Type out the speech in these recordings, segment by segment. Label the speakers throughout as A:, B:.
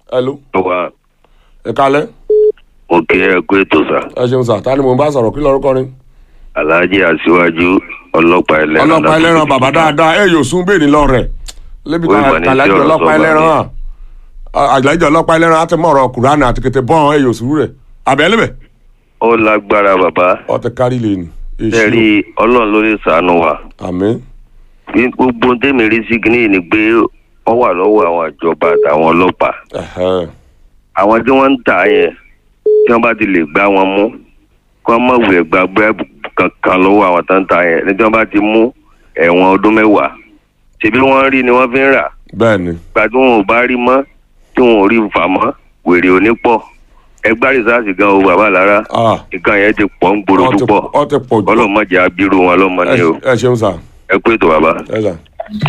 A: hello
B: wa
A: ẹ kalẹ́
B: òkè ẹkú ètò sà
A: ẹ ṣeun sà ta ni mò ń bá sọ̀rọ̀ kí lórúkọ ni.
B: alhaji aṣíwájú ọlọ́pàá ẹlẹ́ran
A: ọlọ́pàá ẹlẹ́ran bàbá dáadáa ẹ yóò sún bẹ́ẹ̀ ní lọ́rẹ̀ lébi
B: Ó ìmọ̀ ní
A: kàlájọ
B: tí ọ̀rọ̀
A: ọlọ́pàá
B: sọ bá
A: ẹlẹ́ran hàn àgbàjọ ọlọ́pàá ẹlẹ́ran á ti mọ̀ ọ̀rọ̀ kùránì àti kété bọ́ọ̀n ẹ yóò sùúrù rẹ̀ àbẹ́lẹ́bẹ̀
B: ó lágbára bàbá
A: ọ ti kárí lè ní.
B: ẹ̀rí ọlọ́run ló lè sànù wa
A: àmín
B: Bí gbogbo tèmi rí sí kìíní ni pé wọ́n wà lọ́wọ́ àwọn ìjọba àtàwọn ọlọ́pàá
A: ẹ̀hẹ́.
B: àwọn tí wọ́n ń tà yẹn tí wọ́n bá ti lè gbá wọn mú kí wọ́n má wulẹ̀ gba búrẹ́bù kankan lọ́wọ́ àwọn tó ń tà yẹn ní tí wọ́n bá ti mú ẹ̀wọ̀n ọdún mẹ́wàá ṣebí wọ́n rí ni wọ́n fi ń rà
A: bẹ́ẹ̀ ni
B: gba tí wọn ò bá rí mọ́ tí wọn ò rí fà mọ́ wèrè ò ní pọ̀ ẹgbẹ́ rìsáàsì gan o bàbá lára
A: Ah,
B: nǹkan yẹn ti pọ̀ ń gbòòrò
A: ọ ti-
B: púpọ̀
A: ọ ti pọ̀ jù
B: ọlọ́mọdé abirú wọn lọ́mọ ni o
A: ẹ ṣeun sà
B: ẹ kú ètò bàbá.
A: ẹ sà.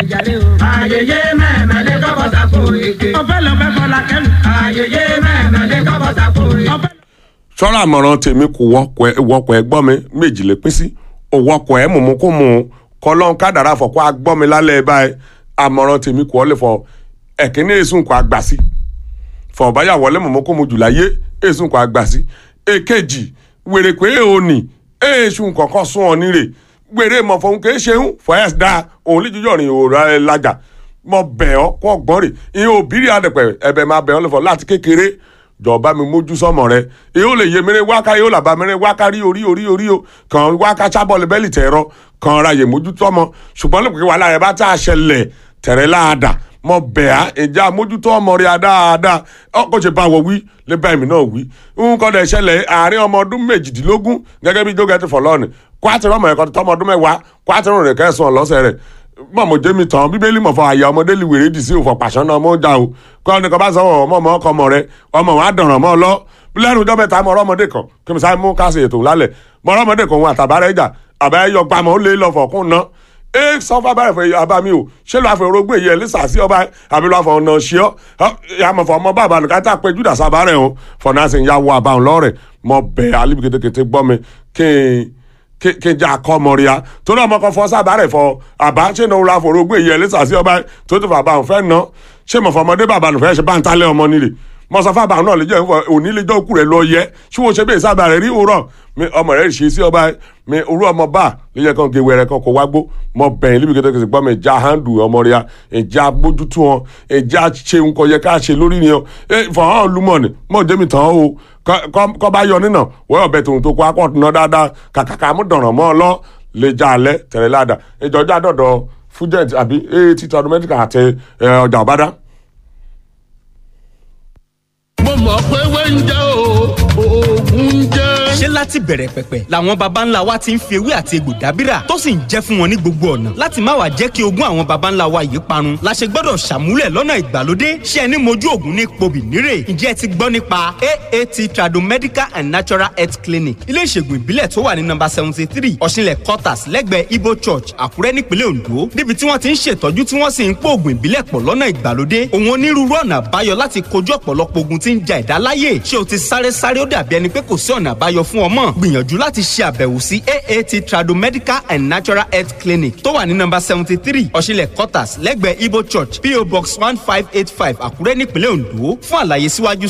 C: Ayẹyẹ mẹ́mẹ́lẹ́ kọ́kọ́ sàkó ike. Ọ̀fẹ́ lọ́fẹ́ fọlá kẹ́lu. Ayẹyẹ mẹ́mẹ́lẹ́ kọ́kọ́ sàkó ike.
A: sọ́ra àmọ̀ràn tèmi kò wọ́pọ̀ ẹ wọ́pọ̀ ẹ gbọ́ mi méjì lè pín sí òwọ́pọ̀ ẹ mùmú kó mú un kọ́lọ́n kádàrá fọ̀ kó a gbọ́ mi lálẹ́ báyìí àmọ̀ràn tèmi kò ọ́lẹ̀ fọ ẹ̀kíní èsùn kò àgbà sí fọ̀ báyà wọlé mùmú kó mu jù láyé èsùn kò àgbà sí èkejì wèrè pé òní èsùn kọ̀ọ̀kan sún ọ nírè wèrè mọ̀ fọ̀hún kì í ṣe ń fọ̀ ẹ̀ dá òun lè jíjọ́ rìn òòrà ẹ̀ lájà mọ bẹ̀ ọ́ kọ́ gbọ́n rè ìyẹn òbírí àdẹ̀pẹ̀ ẹ̀bẹ̀ máa bẹ̀ ọ́ lẹ́fọ̀ láti kékeré jọba mi mójú sọmọ rẹ yóò lè yé mẹrẹ wáká yóò làbá mẹrẹ wáká rí orí orí orí o kàn wáká sábọọlù bẹẹlì tẹrọ kàn ra yè mójú tọmọ ṣùgbọ́n lóògùn wàhálà rẹ bá tá a ṣẹlẹ̀ tẹ̀rẹ̀ láàdà mọ bẹ̀ẹ́ ìjà mójútó ọmọ rẹ dáadáa ọkọ̀ ṣe bá wọ wí lè bá èmi náà wí nǹkan dẹ̀ ṣẹlẹ̀ àárín ọmọ ọdún méjìdínlógún gẹ́gẹ́ bí jókè ti fọ̀ lọ́ọ̀nì kwátìrì ọmọ ẹ̀kọ́ tọmọ ọdún mẹ́wàá kwátìrì rẹ̀ kẹsàn-án lọ́sẹ̀ rẹ̀ mọ̀mọ́ jẹ́mi tán bíbélì mọ̀ fọ àyà ọmọdé lè wèrè dì sí òfò pàṣán náà mọ́ jà o kọ́ ọ́ ní kọ́ bá sọ ọmọ ọmọ ọkọ ọmọ rẹ ọmọ wọn á dọ̀ràn mọ́ ọ lọ lẹ́nu ọjọ́ mẹ́ta mọ̀ ọmọdé kan kí mi sáré mú káṣí ètò lálẹ́ mọ̀ ọmọdé kan òun àtàbárẹ̀ ìjà àbẹ́ yọ gbàmọ̀ ó lé lọ fọ̀kún náà e sọfà bá rẹ fẹ abá mi o ṣé ló àfẹ orógbó èyí ẹ lẹsà sí ọba àbí ló àfọ ọ̀nà ṣíọ yàmọ̀ fọ ọmọ bàbá nìkan tá a pé júdà sábà rẹ o fọnà sì ń ya wọ àbáwọn lọ́rẹ̀ mọ bẹ́ẹ̀ alibi kétékété gbọ́ mi kí n kí n jẹ́ akọ́mọ̀ríà torí ọmọ kan fọ sábà rẹ̀ fọ àbá ṣé ní òun àfọ orógbó èyí ẹ lẹsà sí ọba tó tó fà àbáwọn fẹ́ ná ṣé mọ̀ fọ ọmọdé bàbá nìfẹ́ ṣe bá ń talẹ̀ ọmọ nílé mọ̀sáfà bàbá náà lè jẹ́ òní lè jẹ́ òkú rẹ̀ lọ yẹ ṣé wọ́n ṣe bẹ́ẹ̀ sábà rẹ̀ rí òwúrọ̀ mi ọmọ rẹ̀ ṣe sí ọba mi òwúrọ̀ ọmọ bá lè yẹ kàn gé wẹrẹ kan kó wá gbó mọ bẹ̀yìn líbi kẹtẹ kẹsì gbọ́ mi ìjà handu ọmọ rẹ̀ ìjà bójútó wọn ìjà ṣe nǹkan yẹ ká ṣe lórí ni ọ fọwọ́n lumọ̀ ni mọ̀ jẹ́mi tán o kọ́ bá yọ nínà wọ́n ọ̀bẹ tòun tó kó akọ́tù náà dáadáa kàkàkà mú dọ̀ràn mọ́ ọ lọ lè já alẹ́ tẹ̀lé ládàá ìjọba àdọ̀dọ̀ fújẹ́ǹtì àbí eighty thousand medical àti ọjà ọ̀bádá
D: mo mọ̀ pé wẹ́ńjẹ́ o oògùn jẹ́.
E: ṣé láti bẹ̀rẹ̀ pẹ̀pẹ̀ làwọn baba ńlá wa ti ń fi ewé àti egbò dábìrà tó sì ń jẹ́ fún wọn ní gbogbo ọ̀nà láti má wàá jẹ́ kí ogún àwọn baba ńlá wa yìí parun la ṣe gbọ́dọ̀ ṣàmúlẹ̀ lọ́nà ìgbàlódé ṣé ẹni mojú ògùn ní pobì nírè ǹjẹ́ ẹ ti gbọ́ nípa aat tradomedical and natural health clinic ilé ìṣègùn ìbílẹ̀ tó wà ní nọ́mbà seventy three ọ̀ṣinlẹ̀ quarters lẹ́gbẹ̀ẹ́ ibo church àkúrẹ́ nípínlẹ̀ ondo níbi tí wọ́n ti ń ṣètọ́jú tí wọ́n sì ń pò ògùn ìbílẹ̀ pọ̀ lọ́nà ìgbàlódé òun onírúurú ọ̀nà àbáyọ láti kojú ọ̀pọ̀lọpọ̀ ogun tí ń ja ẹ̀dá láyè ṣé o ti sáré sáré ó dàbí ẹni pé kò sí ọ̀nà àbáyọ fún ọmọ gbìyànjú láti ṣe àbẹ̀wò sí aat tradomedical and natural health clinic tó wà ní nọ́mbà seventy three ọ̀ṣinlẹ̀ quarters lẹ́gbẹ̀ẹ́ ibo church po box one five eight five àkúrẹ́ nípínlẹ̀ ondo fún àlàyé síwájú